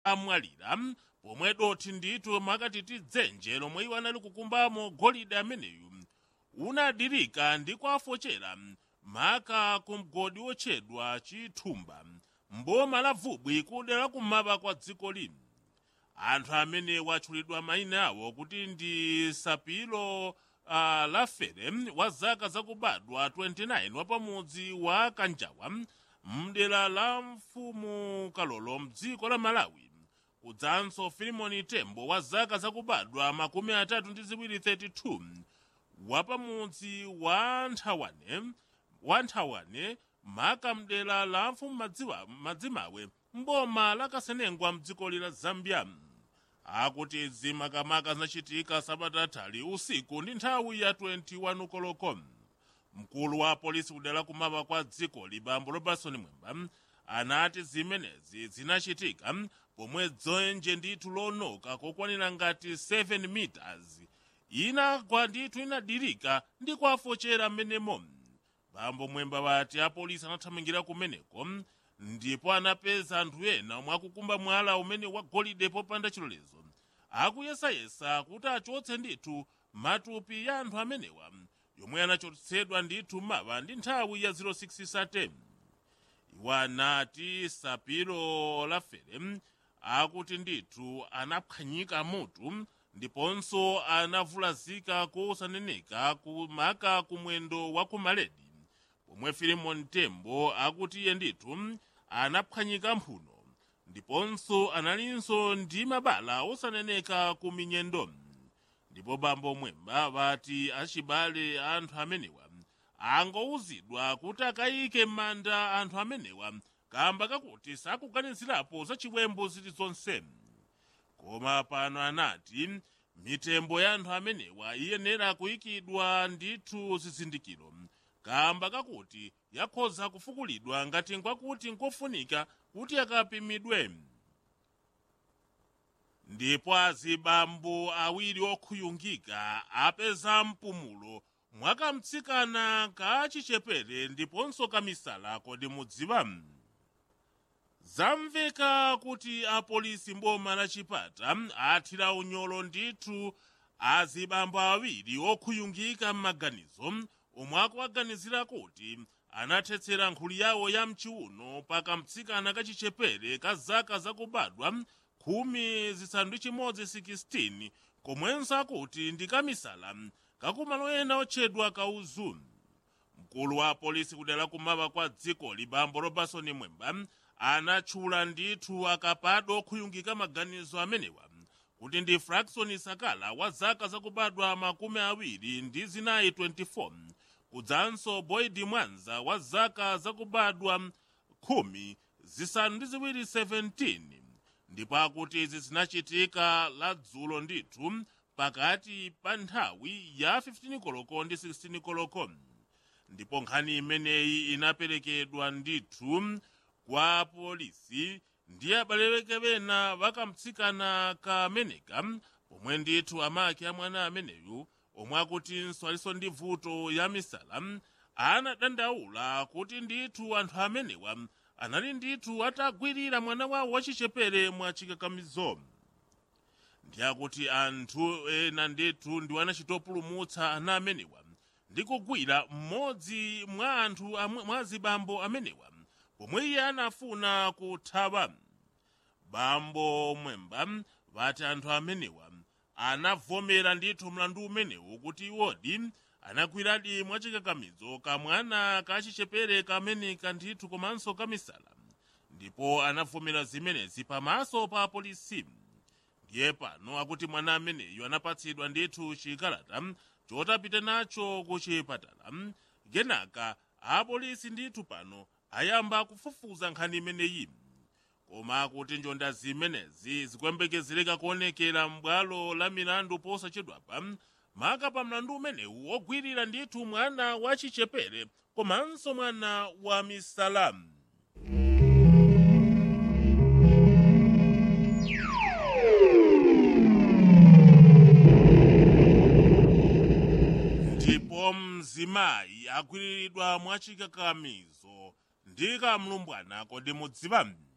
amwalira pomwe dothi ndithu makati tidzenje lomwe iwo anali kukumbamo golide ameneyu unadirika ndi kwafochera maka ku mgodi wotchedwa chithumba mboma la vubwi kudera kumapa kwa dziko lino anthu amene watchulidwa mayina awo kuti ndi sapilo uh, lafere wa zaka zakubadwa 29 wa pamudzi wa kanjawa mdera la mfumu kalolo mdziko la malawi kudzanso filimoni tembo wa zaka zakubadwa makumi atatu ndi ziwiri 32 wa pamudzi wa nthawane wa nthawane maka mdera la mfumu madziwa- madzimawe mboma la kasenengwa mdziko lila zambia akuti izi makamaka zinachitika sabata tali usiku ndi nthawi ya 21 koloko mkulu wa polisi kudera kumapa kwa dziko libambo robertson mwemba anati zimenezi zinachitika pomwe dzenje ndithu lonoka kokwanira ngati 7 meters inagwa ndithu inadirika ndi kwafochera mmenemo bambo mwemba wati apolisi anathamangira kumeneko ndipo anapeza anthu ena omwe akukumba mwala umene wagolide popanda chilolezo akuyesayesa kuti achotse ndithu matupi ya anthu amenewa yomwe anachotsedwa ndithu mawa ndi nthawi ya 06 satem iwo anati sapilo lafere akuti ndithu anaphwanyika mutu ndiponso anavulazika kosaneneka kumaka kumwendo wa kumaledi pomwe filimon tembo akuti iye ndithu anaphwanyika mphuno ndiponso analinso ndi mabala osaneneka ku minyendo ndipo bambo mwemba vati achibale anthu amenewa angowuzidwa kuti akayike m'manda anthu amenewa kamba kakuti sakuganizirapo za chiwembu zilizonse koma pano anati mitembo ya anthu amenewa iyenera kuyikidwa ndithu zizindikiro kamba kakuti yakhoza kufukulidwa ngati nkwakuti nkofunika kuti akapimidwe ndipo azibambo awiri okhuyungika apeza mpumulo mwakamtsikana ka chichepere ndiponso kamisala kodi mudziwa zamveka kuti apolisi mboma la chipata athira unyolo ndithu azibambo awiri okhuyungika m'maganizo omwe akuwaganizira kuti anathetsera nkhuli yawo ya mchiuno pakamtsikana kachichepere ka zaka zakubadwa khumi zisanu ndi chimodzi 16 komwenso akuti ndi kamisala kakumalo ena otchedwa kauzu mkulu wa polisi kudera kumapa kwa dziko libambo robertson mwemba anatchula ndithu akapado okhuyungika maganizo amenewa kuti ndi fraxon sakala wa zaka zakubadwa makumi awiri ndi zinayi 24 kudzanso boyd mwanza wa zaka zakubadwa khumi zisanu ndi ziwiri 17 ndipo akuti izi zinachitika ladzulo ndithu pakati pa nthawi ya 15 koloko ndi 16 koloko ndipo nkhani imeneyi inaperekedwa ndithu kwa polisi ndi abaleweke bena bakamtsikana kameneka pomwe ndithu amake a mwana ameneyu omwe akutinso alinso ndi vuto ya misala anadandaula kuti ndithu anthu amenewa anali ndithu atagwirira mwana wawo wachichepere mwa chikakamizo ndiyakuti anthu ena ndithu ndiwo anachitopulumutsa ana amenewa ndi kugwira mmodzi mwa anthu amwe- mwa zibambo amenewa pomwe iye anafuna kuthawa bambo mwemba vati anthu amenewa anavomera ndithu mlandu umenewu kuti iwodi anagwiradi mwachikakamizo kamwana kachichepere kameneka ndithu komanso kamisala ndipo anavomera zimenezi pamaso pa polisi ndiye pano akuti mwana ameneyu anapatsidwa ndithu chikalata chotapita nacho ku chipatala kenaka apolisi ndithu pano ayamba kufufuza nkhani imeneyi koma kuti njonda zimenezi zikuyembekezereka kuonekera m'bwalo la milandu posachedwapa maka pa mlandu umenewu wogwirira ndithu mwana wa chichepere komanso mwana wa misala ndipo mzimayi agwiriridwa mwachikakamizo ndi kamlumbwana kodi mudziwa